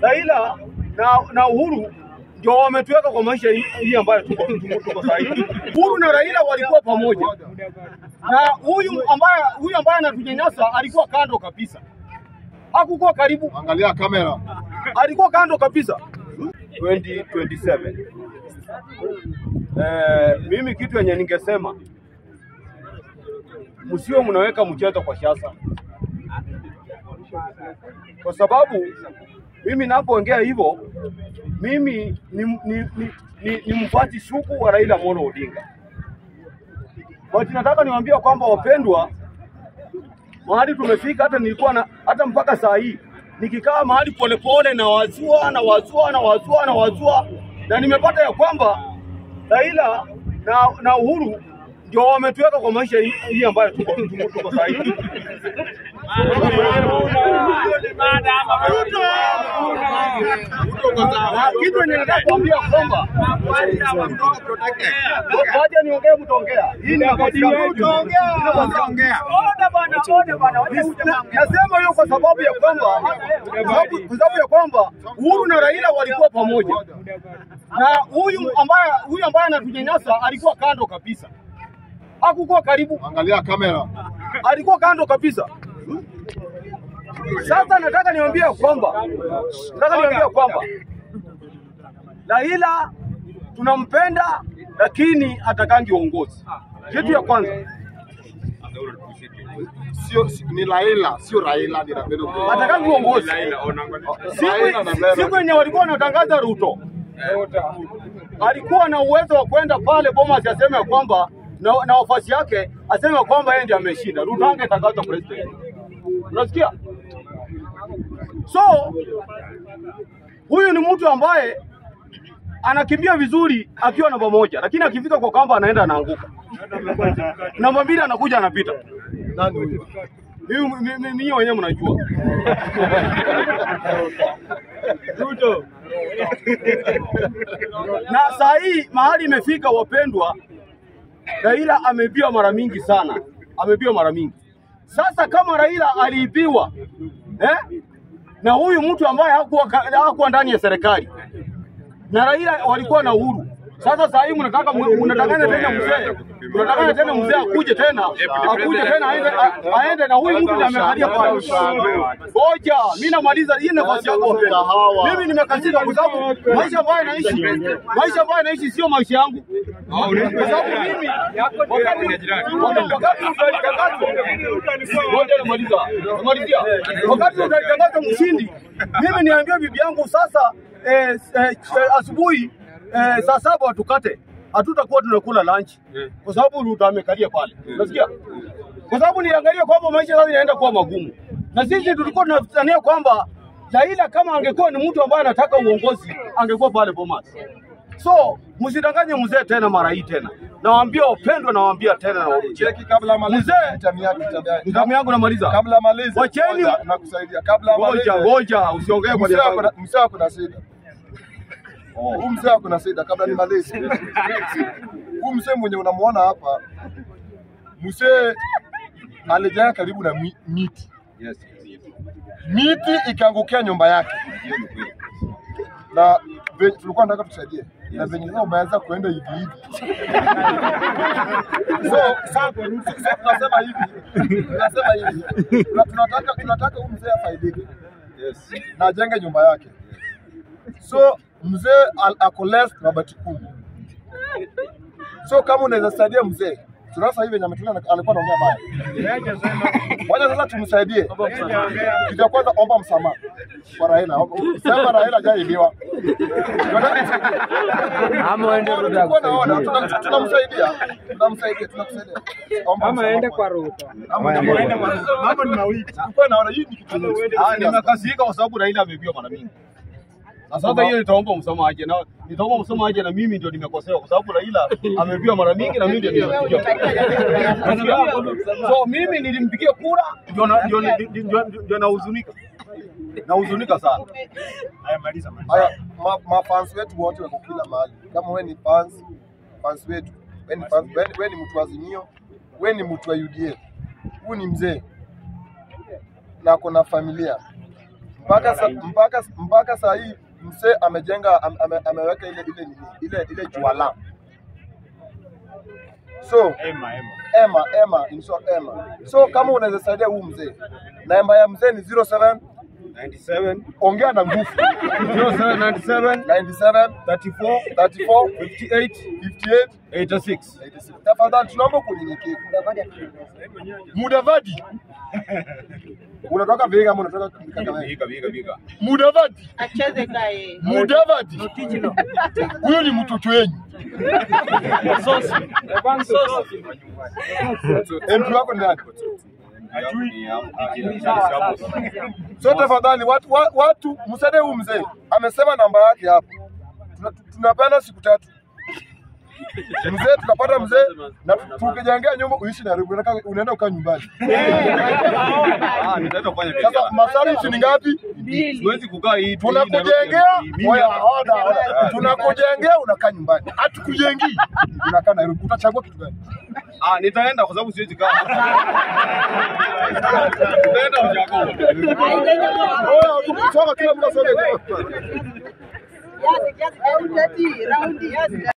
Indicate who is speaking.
Speaker 1: Raila na, na Uhuru ndio wametuweka kwa maisha hii hii ambayo tuko tuko- tuko sasa hivi. Uhuru na Raila walikuwa pamoja, na huyu ambaye huyu ambaye anatunyanyasa alikuwa kando kabisa, hakukuwa karibu,
Speaker 2: Angalia kamera.
Speaker 1: alikuwa kando kabisa. 2027 eh, mimi kitu yenye ningesema msio mnaweka mchezo kwa siasa, kwa sababu mimi napoongea hivyo, mimi ni, ni, ni, ni, ni mfuasi sugu wa Raila Amolo Odinga, but nataka niwaambie kwamba wapendwa, mahali tumefika, hata nilikuwa na hata mpaka saa hii nikikaa mahali polepole na wazua na wazua na wazua na wazua, na nimepata ya kwamba Raila na, na Uhuru ndio wametuweka kwa maisha hii hii ambayo tuko tuko- tuko saa hii. Na kitu yenye nataka kuambia kwamba wacha niongee, mtaongea. Hii ni nafasi yangu. Nasema hiyo kwa sababu ya kwamba sababu- kwa sababu ya kwamba Uhuru na Raila walikuwa pamoja, na huyu ambaye huyu ambaye anatunyanyasa alikuwa kando kabisa, hakukuwa karibu,
Speaker 2: Angalia kamera.
Speaker 1: alikuwa kando kabisa. Sasa nataka niwaambie kwamba nataka niwaambie kwamba Raila tunampenda, lakini atakangi uongozi. Kitu ya kwanza
Speaker 2: Sio si- ni Raila, sio Raila ni Raila.
Speaker 1: atakangi uongozi.
Speaker 2: Raila
Speaker 1: Siku
Speaker 2: na Raila.
Speaker 1: siku yenye walikuwa wanatangaza Ruto alikuwa na uwezo wa kwenda pale Bomas aseme ya kwamba na, na wafasi yake aseme ya kwamba yeye ndiye ameshinda. Ruto angetangaza president. Unasikia? So huyu ni mtu ambaye anakimbia vizuri akiwa namba moja, lakini akifika kwa kamba anaenda anaanguka. Namba mbili anakuja anapita.
Speaker 2: Nani huyo?
Speaker 1: Mimi mimi- mimi wenyewe mnajua. na saa hii mahali imefika, wapendwa, Raila ameibiwa mara mingi sana, ameibiwa mara mingi. Sasa kama Raila aliibiwa eh, na huyu mtu ambaye hakuwa, ka- hakuwa ndani ya serikali na Raila walikuwa na uhuru. Sasa saa hii mnataka mnatakana tena mzee, mnatakana tena mzee akuje tena akuje tena aende, a- aende na huyu mtu ndiye amekalia pale. Ngoja, mimi namaliza hii nafasi yako wapendwa. Mimi nimekazika kwa sababu maisha ambayo naishi, maisha ambayo naishi sio maisha yangu, kwa sababu mimi wakati wakati utalitangazwa, ngoja namaliza, namalizia, wakati utalitangazwa mshindi, mimi niambia bibi yangu sasa eh, eh, eh, asubuhi eh, saa saba watukate, hatutakuwa tunakula lunch kwa sababu Ruto amekalia pale, unasikia? Kwa sababu niangalia kwamba maisha sasa inaenda kuwa magumu, na sisi tulikuwa tunadhania kwamba Raila kama angekuwa ni mtu ambaye anataka uongozi angekuwa pale Bomas. So msidanganye mzee tena mara hii tena, nawaambia wapendwa, nawaambia tena na warudie.
Speaker 2: Cheki kabla amalize
Speaker 1: Mzee.
Speaker 2: time yako time
Speaker 1: Nidhamu yangu namaliza.
Speaker 2: Kabla amalize.
Speaker 1: Wacheni-
Speaker 2: ngoja, nakusaidia. Kabla amalize.
Speaker 1: Ngoja ngoja, usiongee kwa
Speaker 2: Mzee ako na-
Speaker 1: niaba.
Speaker 2: mzee ako na shida. Huyu mzee ako na shida kabla nimalize. Huyu mzee mwenye unamuona hapa, mzee alijaa karibu na mi- miti. Miti ikaangukia nyumba yake. Na ve- tulikuwa tunataka tusaidie. Na venye sasa umeanza kuenda hivi hivi. So, so, so tunasema hivi. Tunasema hivi. Na tunataka tunataka huyu mzee afaidike. Na ajenge nyumba yake. So mzee al- ako left mabati kumi. So kama unaweza saidia mzee, tunasa hivi venye ametulia alikuwa anaongea baya. Wacha sasa tumsaidie. Kitu ya kwanza omba msamaha kwa Raila. Sema Raila hajaibiwa.
Speaker 3: Ama waende Ruto
Speaker 2: Tulikuwa naona, tuna- tunamsaidia. Tunamsaidia, tunakusaidia. Omba
Speaker 3: ama
Speaker 2: msamaha
Speaker 3: aende
Speaker 2: kwa-
Speaker 3: kwa Ruto.
Speaker 2: Ama aende kwa- Mambo ni mawili. Tulikuwa naona hii ni kitu
Speaker 1: Ah, nimekasirika kwa sababu Raila ameibiwa mara mingi. Na sasa hiyo nitaomba msamaha aje na nitaomba msamaha aje na mimi ndio nimekosewa kwa sababu Raila ameibiwa mara mingi na mimi ndio nilimpigia. Nasikia? So mimi nilimpigia kura ndio na- ndio ndio- ndio- ndio nahuzunika. Nahuzunika sana.
Speaker 2: Haya, ma, ma fans wetu wote wako kila mahali. Kama wewe ni fans, fans wetu, wewe ni fans, wewe, wewe ni mtu wa Azimio, wewe ni mtu wa UDA. Huyu ni mzee na ako na familia. mpaka sa, mpaka mpaka saa hii msee amejenga ame, ame, ameweka ile ile nini ile ile juala so
Speaker 3: Ema, ema.
Speaker 2: Emma, Emma, in short Emma. So kama unaweza saidia huu mzee, namba ya mzee ni 07
Speaker 1: 97
Speaker 2: ongea na nguvu
Speaker 1: 0797
Speaker 2: 97
Speaker 1: 34
Speaker 2: 34
Speaker 1: 58
Speaker 2: 58
Speaker 1: 86
Speaker 2: 86. Tafadhali tunaomba kunyenyekevu. Mudavadi. Unatoka Vihiga ama unatoka Kakamega?
Speaker 1: Vihiga, Vihiga, Vihiga.
Speaker 2: Mudavadi.
Speaker 4: acheze kae
Speaker 2: Mudavadi. Huyo ni mtoto wenyu. MP wako ni nani? So tafadhali watu, wa- watu msaidie huyu mzee. Amesema namba yake hapo. Tuna- Tunapenda siku tatu. Mzee tutapata mzee na tu- tukijengea nyumba uishi Nairobi, unataka- unaenda ukaa nyumbani.
Speaker 1: Ah, nitaenda kufanya
Speaker 2: Sasa
Speaker 1: biashara.
Speaker 2: masharti ni ngapi?
Speaker 1: Siwezi kukaa hii tu, hii
Speaker 2: Tunakujengea,
Speaker 1: Nairobi.
Speaker 2: oya, oda, oda. tunakujengea unakaa nyumbani, hatukujengii unakaa Nairobi. Utachagua kitu gani?
Speaker 1: Ah, nitaenda kwa sababu siwezi kaa. Nitaenda Ushago.
Speaker 2: Oya, tukisonga kila mtu asonge.
Speaker 4: raundi raundi